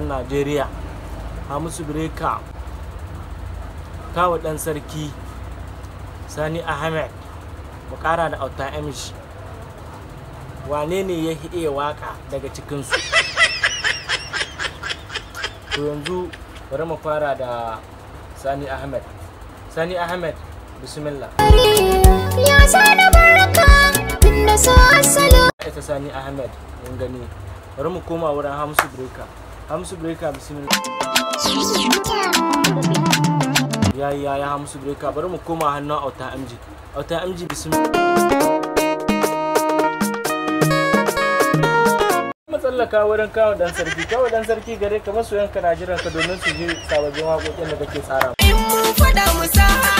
matasan najeriya hamisu breka kawo dan sarki sani ahmed mu kara da auta amish wane ne ya iya waka daga cikinsu to yanzu bari mu fara da sani ahmed sani ahmed bismillah Ya sani barka tunda so asalo ita sani ahmed mun gani bari mu koma wurin hamsu breka hamsu breka bismillah ya ya ya hamsu breka bari mu koma hannun auta mg auta mg bismillah matsallaka wurin kawo dan sarki kawo dan sarki gare ka masoyanka na jiran ka domin su ji sababbin waƙoƙin da kake tsara In mun faɗa mu sa